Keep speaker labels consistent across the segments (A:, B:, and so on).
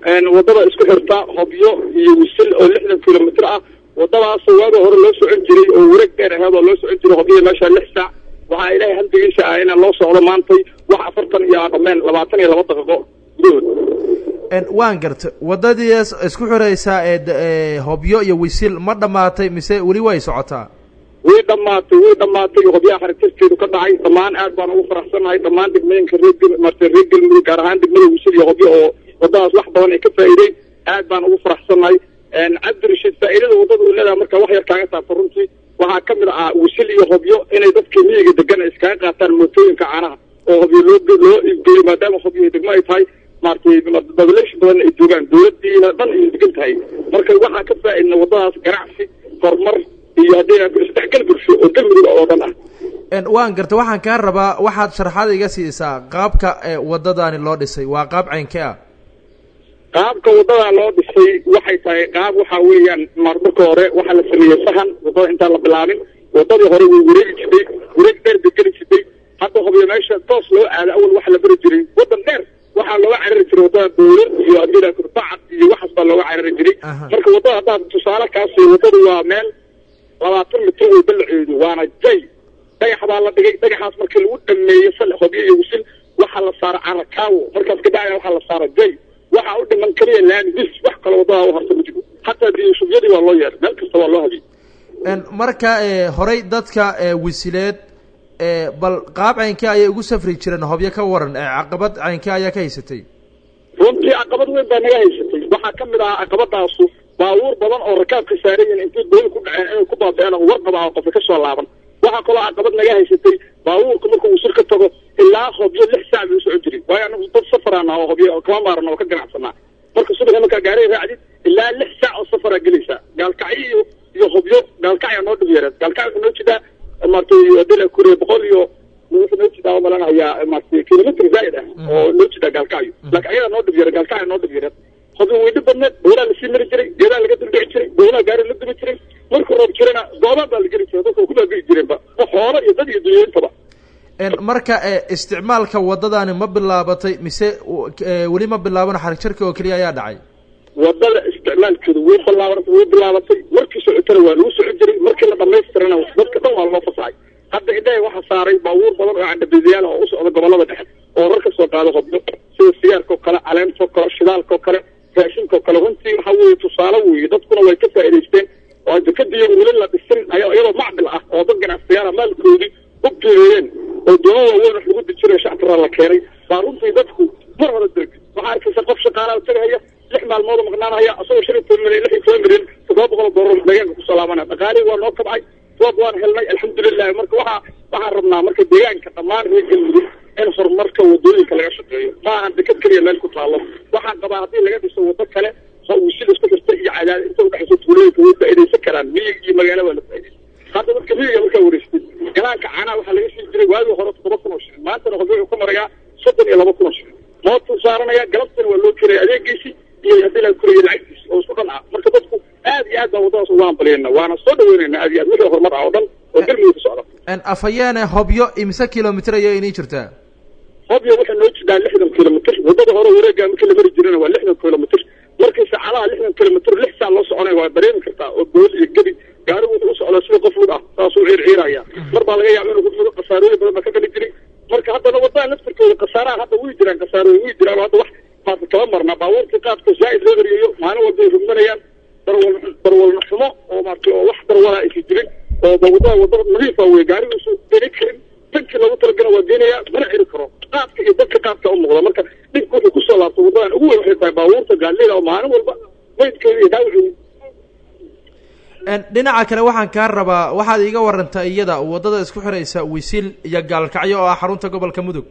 A: wadada isku xirta hobyo iyo wisil oo lixdan kilomitr ah wadadaasoo waaga hore loo socon jiray oo wareeg dheer aheed oo loo socon jiray hobyo meesha lix saac waxaa ilaahay hamdigiisa ah inaan loo socdo maantay wax afartan iyo dhameen labaatan iyo laba daqiiqo gudahood
B: waan garta wadadii isku xiraysaa ee hobyo iyo wisil ma dhammaatay mise weli way socotaa
A: way dhamaatay way dhamaatay hobyaha xaritirteedu ka dhacay dhammaan aad baan ugu faraxsanahay dhammaan degmooyinka reer marta reer galmudug gaar ahaan degmada wisil iyo hobyo oo wadadaas wax badan ay ka faa'iideen aad baan ugu faraxsanahay cabdirashiid faa'iidada wadada uu leedahay marka wax yar kaaga taabto runtii waxaa ka mid ah wisil iyo hobyo inay dadka miyiga degan ay iskaga qaataan mootooyinka caanaha oo hobyo loo loo iibgeeyo maadaama hobyo degmo ay tahay maaragtay population badan ay joogaan dawladiina dhan ay degan tahay marka waxaa ka faa'iidna wadadaas ganacsi horumar iyo haddii isdhexgal bulsho oo galmudug oo dhan ah
B: waan garta waxaan kaa rabaa waxaad sharaxaad iga siisaa qaabka wadadani loo dhisay waa qaab caynkee ah
A: qaabka wadada loo dhisay waxay tahay qaab waxa weeyaan marmarka hore waxaa la sameeyey sahan wadada intaan la bilaabin wadadii hore way wareegi jirtay wareeg dheer bay geli jirtay hadda hobyo meesha toos loo aado awal waxa la beri jiray wadan dheer waxaa looga carari jiray wadada dawlad iyo adila kurbacad iyo waxaas baa looga carari jiray marka wadada haddaad tusaale kaasi wadadu waa meel labaatan mitir way balaceedu waana jay dhagax baa la dhigay dhagaxaas markii lagu dhameeyey sal hobyo iyo wisil waxaa la saara carakaawo markaas kadhacaya waxaa la saara jay waxaa u dhiman kaliya laami bis wax kale wadada u harta ma jiro hataa diyashubyadii waa loo yeeray meel kasta waa loo habiyey
B: marka horey dadka wisileed bal qaab caynkee ayay ugu safri jireen hobyo ka waran caqabad caynkee ayaa ka haysatay
A: runtii caqabad weyn baa naga haysatay waxaa ka mid ahaa caqabadaasu baabuur badan oo rakaabka saarayin intay dooni ku dhaceen inay ku baaba'een oo warqaba ah qofka ka soo laaban waxaa kaloo caqabad naga haysatay baabuurka markuu wisil ka tago ilaa hobyo lix saac bay u socon jiray waayo anagu dad safarana oo hobyo kama maarano oo ka ganacsanaa marka subaxii markaa gaariga raacdid ilaa lix saac oo safaraa gelaysaa gaalkacyo iyo iyo hobyo gaalkacya noo dhib yareed gaalkacya wuxuu noo jidaa maaragtay adila kuriye boqol iyo wuxuu noo jidaa malanahayaa maaragtay kilomitr zaa'id ah oo noo jidaa gaalkacyo laakiin ayadaa noo dhib yareed gaalkacya noo dhib yareed hobyo way dhib badneed boolaa lasii mari jiray geedaa laga duldhici jiray boolaa gaari la dubi jiray markuu roob jirana goobaan baa la geli jiray dadka ku baabigi jireenba xoolo iyo dad iyo dunyooyintaba
B: marka isticmaalka wadadani ma bilaabatay mise weli ma bilaaban xarig jarka oo keliya ayaa dhacay
A: wadada isticmaalkeedu way bilaabatay way bilaabatay markii socotana waa lagu socon jiray markii la dhamaystirana dadka dhan waa loo fasaxay hadda indhahay waxaa saaray baabuur badan oo candhabeedayaal oo u socda gobolada dhexe oo rar ka soo qaado hobyo sida sigaarkao kale caleentao kale shidaalkao kale raashinkao kale runtii waxa weeye tusaale weeye dadkuna way ka faa'idaysteen oo dekadiyo weli la dhisin iyadoo macdil ah oo dad ganacsiyaala maalkoodii u geereeyeen oo doomo waaweyn wax lagu dijinayo shactiraa la keenay baa runtii dadku mar hore dergi waxaa arkaysa qof shaqaalaha tagahaya lix maalmood oo maqnaanhaya asagoo shan iyo toban milyan lix iyo toban milyan toddoba boqol oo doolar deegaanka kusoo laabanaya dhaqaalihii waa noo kabcay roob waan helnay alxamdulilahi marka waxaa waxaan rabnaa marka deegaanka dhammaan reer galmudug in horumarka wadooyinka laga shaqeeyo ma ahan dekad keliya meel ku taalo waxaan qabaa haddii laga dhiso wado kale wisil isku xirta iyo cadaad inta udhexaysa tuulooyinka way faa'iidaysan karaan miyig iyo magaalo waa la faa'iidaysan hadda dadka miyiga markaa wareystay galaanka caanaha waxaa laga siin jiray waagii hore toddoba kun oo shilin maantana hobyo wuxuu ka marayaa soddon iyo laba kun oo shilin mootuu saaranaya galabtana waa loo kiraya adeegiisi iyo haddii la koraya lacagtiisi oo isku dhan ah marka dadku aad iyo aad baa waddadaas uga hambaliyayna waana soo dhaweynayna aad iyo aad wixii horumar ah oo dhan oo galmudug ka socda
B: afayeene hobyo imise kilomitr ayay inii jirtaa
A: hobyo waxay noo jirtaa lixdan kilomitr waddada hore wareegaa markii la mari jirana waa lixdan kilomitr markii saacadaha lixdan kilomitr lix saac loo soconaya waa dareemi kartaa oo bool iyo gebi gaarigu wuxuu u socdaa sida qof lug ah saasuu ciirciiraya mar baa laga yaaba inuu ku fudo khasaarooyin badan baa ka geli jiray marka haddana waddaha laftirkooda khasaaraha hadda way jiraan khasaarooyin way jiraan hadda wax maarta kala marna baabuurkii qaadka zaa'id loo eriyayo maalin walba ay rugmanayaan darwal darwalna xumo oo maarta oo wax darwala aysa jirin oo wadada wadada nadiifa wey gaariguusu geni karin tankii loogu talagala waa geenaya mana ciri karo qaadka iyo dadka qaadka u muuqda marka dhibka wuxuu kusoo laabto wadadan ugu weyn waxay tahay baabuurta gaadlida oo maalin walba maydkeeda iyo dhaawaceeda
B: dhinaca kale waxaan kaa rabaa waxaad iiga warantaa iyada waddada isku xiraysa wisil iyo gaalkacyo oo ah xarunta gobolka mudug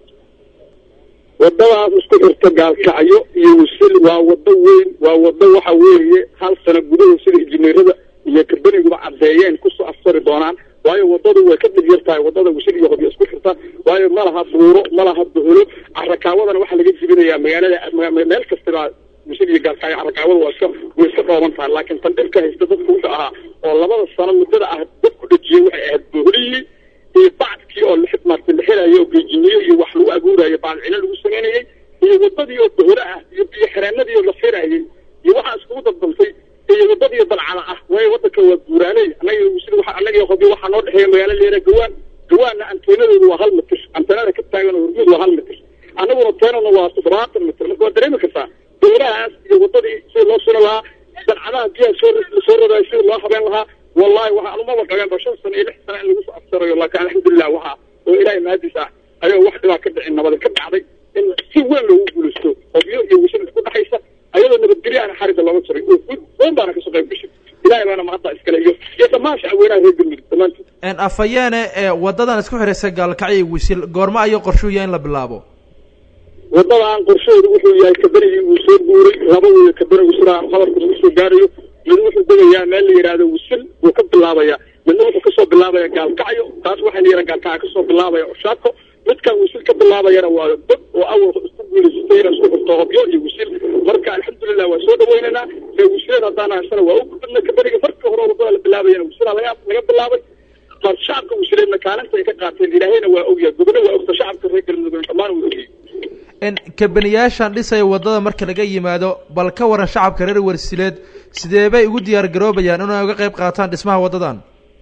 A: wadadaas isku xirta gaalkacyo iyo wisil waa wado weyn waa wado waxa weeye hal sano gudahood sida injineerada iyo karbaniguba caddeeyeen kusoo afsari doonaan waayo wadadu way ka dhib yar tahay wadada wisil iyo hobyo isku xirta waayo ma laha buuro ma laha buhulo carrakaawadana waxaa laga jibinayaa magaalada meel kastaba wisil iyo gaalkacyo carrakaawada waa iska way iska dhooban tahay laakiin tan dhibka haysta dadku wuxuu ahaa oo labada sano muddada ah dadku dhejiyey waxay ahayd buhlihii iyo bacdkii oo maarta la xelayo oo geejiniyo iyo wax lagu abuurayo bacdcino lagu samaynayey iyo wadadii oo dowla ah iyo biyo xireenadii oo la xiraayey iyo waxaa iskugu daldaltay iyo wadadii dalcada ah waayo wadanka waa guuraaley annaga wisil waxa annaga hobyo waxaa noo dhexeeya magaalo leera gawaan gawaanna anteenadoodu waa hal mitir anteenada ka taagan oo hormuud waa hal mitir annaguna teenana waa toddobaatan mitir marka waa dareemi kartaa dowlahaas iyo wadadii sida loo suna lahaa dalcadaha biyaha soo soo rodaay sida loo habeen lahaa wallahi waxa anumaba dhageen ba shan sano iyo lix sano in lagu soo afsarayo laakiin alxamdulilah waxa oo ilaahay mahadiis ah ayagoo wax dhibaa ka dhicin nabada ka dhacday in si weyn loogu guulaysto hobyo iyo wisil isku dhaxaysa ayadoo nabadgelyo aan xarida looga jiray oo guud weyn baana kasoo qayb gashay ilahay baana mahadda iskale iyo iyo dhammaan shacweynaha reer galmudug dhammaantood
B: afayeene waddadan isku xidhaysa gaalkacyo iyo wisil goorma ayuu qorshuuya in la bilaabo
A: waddadan qorsheedu wuxuu yahay kaberigii uu soo guuray laba weyo kaberi wisilaa qabarka lagu soo gaarayo mid wuxuu degayaa meel la yidhaahdo wisil buu ka bilaabaya midna wuxuu kasoo bilaabaya gaalkacyo taas waxaa la yidhaha gaalkacyo kasoo bilaabaya oshaako midkan wisil ka bilaabayana waa dad oo awal isku guulaysatay inay isku xirto hobyo iyo wisil marka alxamdulilah waa soo dhawaynaynaa ree wisileed haddaan haysana waa u gudbadna kaberiga marka hore wadada la bilaabayana wisilaa laga laga bilaabay mar shacabka wisileedna kaalinta ay ka qaateen ilaahayna waa ogyahay gobona waa ogta shacabka reer galmudugna dhammaan waa ogyahay
B: kabaniyaashan dhisaya waddada marka laga yimaado bal ka waran shacabka reer warsileed sidee bay ugu diyaar garoobayaan inay uga qayb qaataan dhismaha waddadan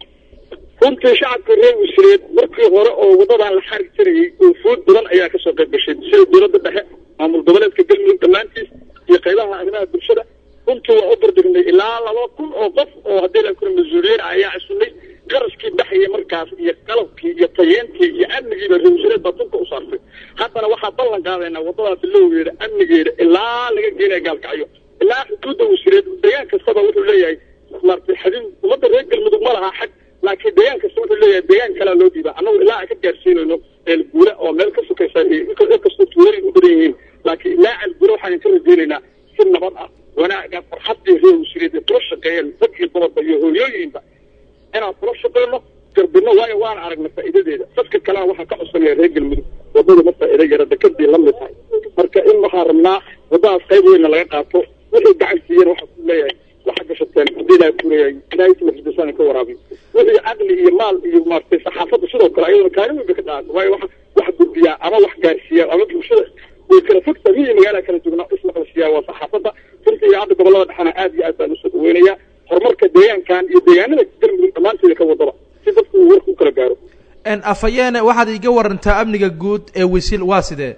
A: runtii shacabka reer wisileed markii hore oo waddadan la xari jirayay oo food badan ayaa kasoo qayb gashay sida dowladda dhexe maamul goboleedka galmudug dhammaantiis iyo qaybaha arrimaha bulshada runtii waa u bardignay ilaa laba kun oo qof oo haddii la kura mas-uuliyiin ah ayaa csunay qarashkii baxayay markaas iyo qalabkii iyo tayeentii iyo amnigiiba reer wisileed baa dunka u saartay haddana waxaa ballan qaadaynaa waddadaas bilowgeeda amnigeeda ilaa laga geenaya gaalkacyo ilaa xuduudda wisileed deegaan kastaba wuxuu leeyahay maartay xadin ummadda reer galmudug ma lahaa xag laakiin deegaan kasta wuxuu leeyahay deegaan kalea loo dhiibaa annagu ilaa aan ka gaarsiinayno ceelguura oo meel ka sukaysa inkastoo tuulooyin u badan yihiin laakiin ilaa ceelguura waxaan ka rajeynaynaa si nabad ah wanaaga farxaddii reer wisileed ee kula shaqeeyeen dad iyo dumarba iyo hooyooyinba inaan kula shaqeyno garbino waayo waan aragnay faa'iidadeeda dadka kalena waxaa ka codsanaya reer galmudug waddada ma faa'iido yara dekadii la mid tahay marka in waxaan rabnaa waddadaas qayb weynna laga qaato wixii gacan siiyeen waxaa ku leeyahay waxa gashateen haddii ilahay kuleeyahay ilahay ismafidasaan ka waraabiyo wixii caqli iyo maal iyo maaragtay saxaafadda sidoo kale ayaduna kaalin weyn bay ka dhacata waayo wax wax gudbiyaa ama wax gaarsiiyaa ama bulshada way kala fogta miyi magaala kala dugnaa ismaqalsiiyaa waa saxaafadda runtii iyo hadda gobollada dhexena aad iyo aad baan usoo dhaweynayaa horumarka deegaankan iyo deegaanada galmudug dhammaanteeda ka wadaba si dadku uu warka u kala gaaro
B: afayeene waxaad iga warantaa amniga guud ee wisil waa sidee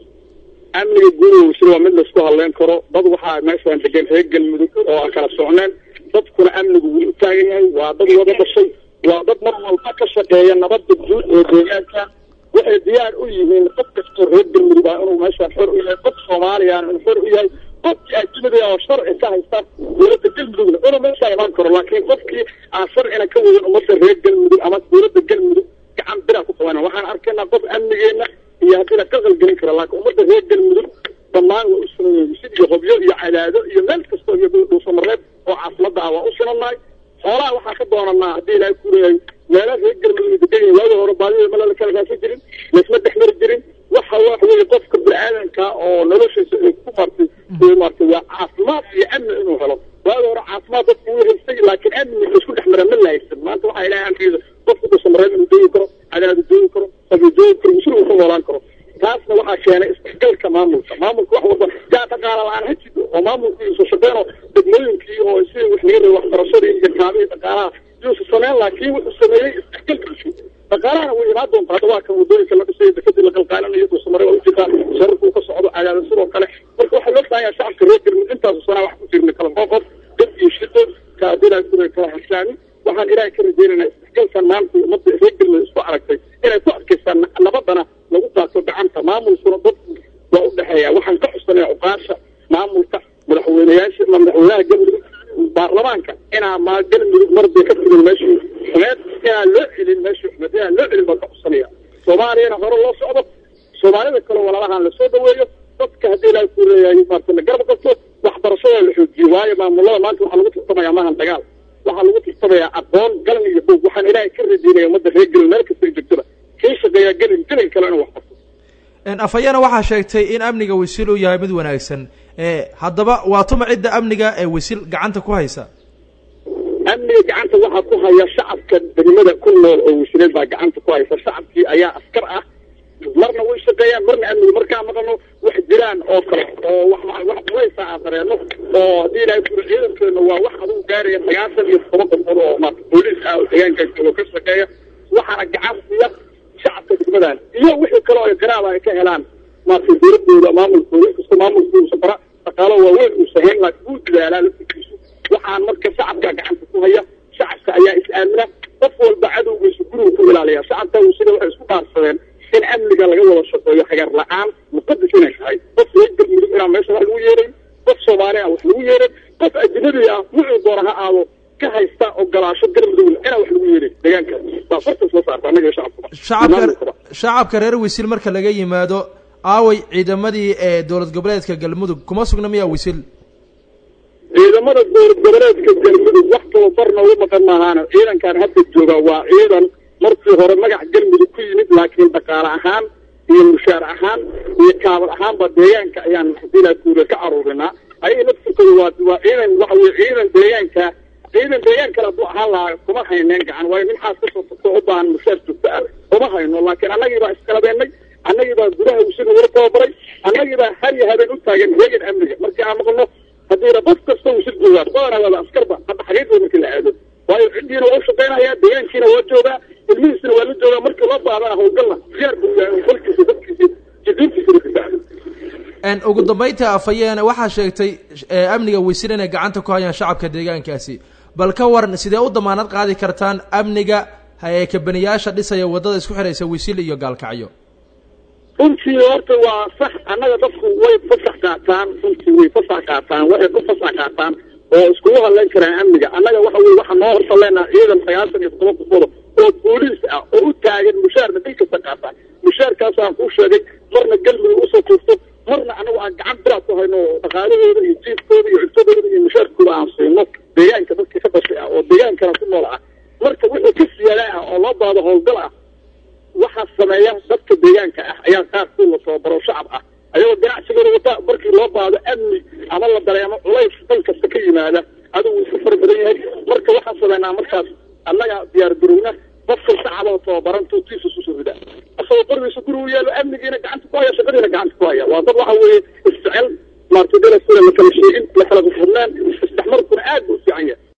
A: amniga guud ee wisil waa mid laisku hadleyn karo dad waxaa meeshaan degan reer galmudug oo aan kala socneen dadkuna amnigu wuu u taagan yahay waa dad wada dhashay waa dad mar walba ka shaqeeya nabadda guud ee deegaanka waxay diyaar u yihiin qof kastoo reer galmudug ah inuu meeshaan xor u yahay qof soomaaliyana inuu xor u yahay qofkii ajnabi oo sharci ka haysta dowladda galmudugna inuu meeshaa imaan karo laakiin qofkii aan sharcina ka wadin ummadda reer galmudug ama dowladda galmudug gacan biraa ku qabana waxaan arkaynaa qof amnigeena iyo haddiina ka qalgelin kara laakiin ummadda reer galmudug dhammaan waa u sunan sid iyo hobyo iyo cadaado iyo meel kastoo iyo dhuusamareeb oo caasimada ah waa u sunannahay xoolaha waxaa ka doonanaa haddii ilaahay kuleeyahay meela reer galmudug degan yahay waagi hore baadida mala la kala raasa jirin laisma dhex mari jirin waxa wax weeye qofka bini-aadanka oo noloshiisa ay ku martay martay waa caafimaad iyo amni inuu helo waagi hore caafimaad dadku wuu haystay laakiin amni isku dhex mara ma la haysan maanta waxaa ilahay amrigeeda qofku dhuusamareeb inuu doogi karo cadaadu doogi karo sabi doogi karo musul uu ka noolaan karo taasna waxaa keenay isdhexgalka maamulka maamulka wax walba yaa dhaqaala la-aan ha jido oo maamulku isu shaqeeno degmooyinkii oo si wax laga raba waxbarashadii iyo kaabihii dhaqaalaha yuusa sameyn laakiin wuxuu sameeyey isdhexgalka bulsho dhaqaalahana way imaan doonta hadda waa kan wadooyinka la dhisay dekadii la qalqaalinayo dhuusamare waa ujeedaa shararka uu ka socdo cadaada sidoo kale marka waxaa loo baahan yahay shacabka reer galmudug intaasu sanaa wax ku jirna kala qoqof dad iyo shido kaadilaa kura kala haslaamin waxaan ilaahay ka rajeynaynaa isdhexgalkan maanta ummadda reer galmudug isku aragtay inay ku adkaystaan nabadana lagu qaato gacanta maamulkuna dadku waa u dhexeeya waxaan ka codsanaya cuqaasha maamulka madaxweyneyaasha madaxweynaha galmudug baarlamaanka inaa ma galmudug marbay ka fidin meeshii xumeed inaan loo celin meeshii xumeed inaan loo celin baan ka codsanaya soomaaliyana hore loo socdo soomaalida kale walaalahan lasoo dhaweeyo dadka haddii ilaahay ku leeyahay maarta la garab qabto waxbarashada la xoojiyo waayo maamulada maanta waxaa lagu tartamaya maahan dagaal waxaa lagu tartamayaa aqoon galan iyo buog waxaan ilaahay ka rajeynaya ummadda reer gelin meel kasta joogtada kii shaqeeyaa gelin gelin kale inuu wax qabto
B: afayana waxaa sheegtay in amniga wisil uu yahay mid wanaagsan haddaba waa tuma cidda amniga ee wisil gacanta ku haysa
A: amniga gacanta waxaa ku haya shacabka degmada ku nool oo wasiileed baa gacanta ku haysa shacabkii ayaa askar ah marna way shaqeeyaan marna amniga markaa maqano wax jiraan oo kale oo wax wax culaysa aan dareeno oo haddii ilaahay kuro ciidankeena waa wax adugu gaaraya sagaashan iyo toban qofood oo maarta booliis ah oo deegaanka joogo ka shaqeeya waxaana gacan siiya shacabka degmadan iyo wixii kale oo ay qiraaba ay ka helaan maarta dowladooda maamulkooda inkastoo maamulkooda bara dhaqaalo waaweyn uusan hayn laakiin wuu dadaalaa laftigiisu waxaan marka shacabka gacanta ku haya shacabka ayaa is-aamina qof walba cadowgiisu gurigu ku ilaaliya shacabka sida waxay isku dhaarsadeen in amniga laga wada shaqeeyo hagar la-aan muqadas inay tahay qof reer galmudug inaan meesha wax lagu yeeray qof soomaali ah wax lagu yeeray qof ajnabi ah wuxuu doona ha aado ka haysta ogolaasho galmudugna inaan wax lagu yeeray deegaanka baa fartas la saarta annaga iyo shacabkuba
B: shacabka shacabka reer wisil marka laga yimaado aaway ciidamadii ee dowlad goboleedka galmudug kuma sugna miyaa wisil
A: ciidamada dowlad goboleedka galmudug wax tababarna ugu maqan maahaana ciidankan hadda jooga waa ciidan markii hore magac galmudug ku yimid laakiin dhaqaale ahaan iyo mushaar ahaan iyo kaabad ahaanba deegaanka ayaan hadii kuure ka aruurinaa ayaga naftirkooda waa waa ciidan waxa weye ciidan deegaanka ciidan deegaan kale hadduu ahaan lahaa kuma hayneen gacan waayo nin xaas kasoo tagto u baahan mushaar joogto ah kuma hayno laakiin annagii baa iskalabeennay annagii baa gudaha usina wala tababaray annagii baa har iyo habeen u taagan heegan amniga markii aan maqno haddiina qof kasta usil joogaan badanaa waaba askarba hadda xaqiiqda markii la aado waayo ciddiina waa u shaqaynaya deegaankiina waa joogaa ilmihiisina waa la joogaa markii loo baadana howlgalna diyaar buu yahay kolkiisa dadkiisa jidiintiisa la difaaco
B: ugu dambaynta afayeene waxaa sheegtay amniga wisil inay gacanta ku hayaan shacabka deegaankaasi bal ka waran sidee u damaanad qaadi kartaan amniga kabaniyaasha dhisaya waddada isku xidhaysa wisil iyo gaalkacyo
A: runtii horta waa sax annaga dadku way fasax qaataan runtii way fasax qaataan waxay ku fasax qaataan oo iskugu hadlayn karaan amniga annaga waxa weye waxaa noo horta leenaha ciidan sagaashan iyo toban qofooda oo booliis ah oo u taagan mushaarna bil kasta qaataan mushaarkaasaan kuu sheegay marna galmudug usoo tuurto marna anagu aan gacan biraad ku hayno oo dhaqaalahooda iyo jiifkooda iyo cuntadooda iyo mushaarkooda aan siino deegaanka dadkii ka dhashay ah oo deegaankana ku nool ah marka wixii ka siyaada ah oo loo baado howlgal ah waxaa sameeya dadka deegaanka ah ayaa qaarkood la tababaro shacab ah ayagoo ganacsigooda wata markii loo baado amni ama la dareemo culays dhan kasta ka yimaada adigu isu fara badan yahay marka waxaan sameynaa markaas annaga diyaar garowna qofka shacaboo tababaran tuutiisa isu rida asagoo qorigiisa gurigu yaalo amnigiina gacanta ku haya shaqadiina gacanta ku haya waa dad waxa weeye isjecel maartay dalaskuna la kala sheegin la kala qufurnaan isdhexmarkuna aad buu u fiican yahay